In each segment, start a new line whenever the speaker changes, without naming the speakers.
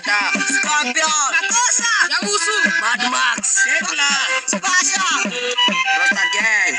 Predator, Scorpion,
Makosa.
Yabusu.
Mad Max,
Tekla. Spasha.
Rasta Gang.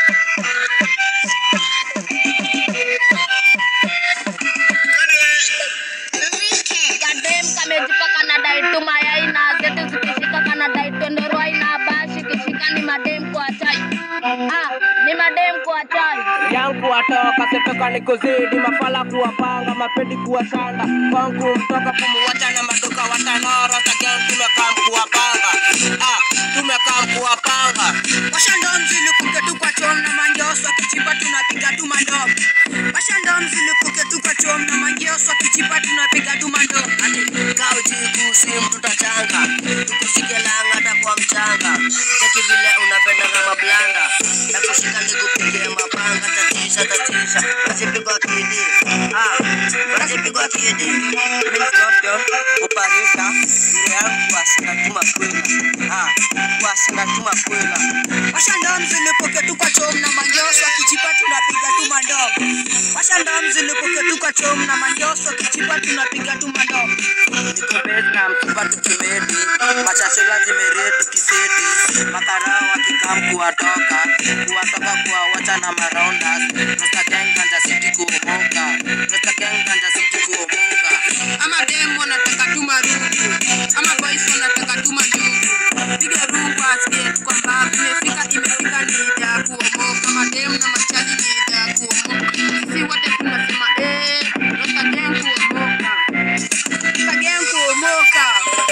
Kadem kamejipaka na dai tu mayai na zetu zikishika kana dai tondoroi na bashi kishika ni madem kwa chai. Ah, ni madem kwa chai.
yangu watoka sepeka ni kuzidi mafala kuwapanga mapedi kuwashanda kwangu mtoka kumuwacha na maduka watanora tagen tumekaa mkuwapanga ah, tumekaa mkuwapanga
Washando mzilipuke tu kwa chom na mangeoso kichipa tunapiga tu mandom. Washando mzilipuke tu kwa chom na mangeoso kichipa tunapiga tu mandom.
Kao jiku sim tutachanga tukushike langata kwa mchanga cheki vile unapenda kama blanda na kushika nikupigie mapanga tatisha tatisha nasipigwa kidi ah nasipigwa kidi mimi scorpion uparika ile yangu wasina tuma kwela ah wasina tuma kwela
Washando mzilipuke tu kwa chom na mangeoso kichipa tunapiga tu mandom. Washando mzilipuke tu kwa chom na mangeoso kichipa tunapiga tu mandom.
niko base na mtupa tukimedi machachela zimeretu kiseti makarao wakikam kuwatoka kuwatoka kuwawacha na maraundas Rasta gang ganja city kuomoka Rasta gang ganja city kuomoka
Ama dem wanataka tu marungu. Ama boys wanataka tu manjugu. Piga rungu asikie tu kwamba imefika imefika ni ida ya kuomoka. Madem na machali ni ida ya kuomoka. Sisi wote tunasema eh, Rasta gang kuomoka.
Kagem kuomoka.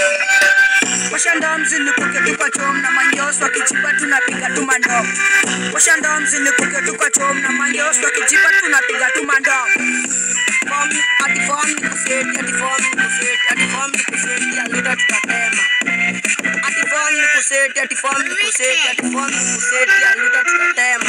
Washando mzilipuke tu kwa chom na mangeoso kichipa tunapiga tu mandom. Washando mzilipuke tu kwa chom na mangeoso kichipa tunapiga tu mandom. Form ati form ni kuseti ati form ni kuseti ati form ni kuseti alida tutatema. Ati form ni kuseti ati form ni kuseti ati form ni kuseti alida tutatema.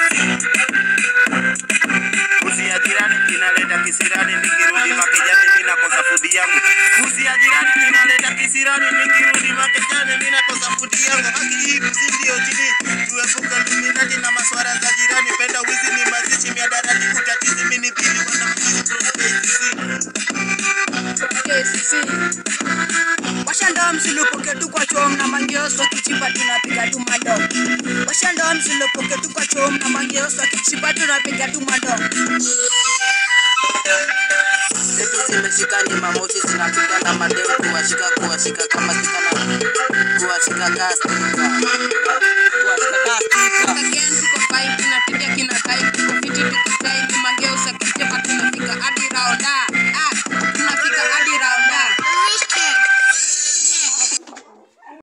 Kusi ya jirani kinaleta kisirani, nikirudi makejani ninakosa fudi yangu. Kusi ya jirani kinaleta kisirani, nikirudi makejani ninakosa fudi yangu. Haki hii kusi ndio chini, tuepuke luminati na maswara za jirani. Penda wizi ni mazishi, miadarati utatizi, mini bili wana mkizi from KCC.
Washando msilipuke tu kwa chom na mangeoso kichipa tunapiga tu mandom. Washando msilipuke tu kwa chom na mangeoso kichipa tunapiga tu mandom.
zetu zimeshika ni mamoshi zinapita na madeu kuwashika kuwashika kama kikana kuwashika kastika kuwashika kastika
Again tuko fine tunapiga kina time tuko fiti tuko time mageusa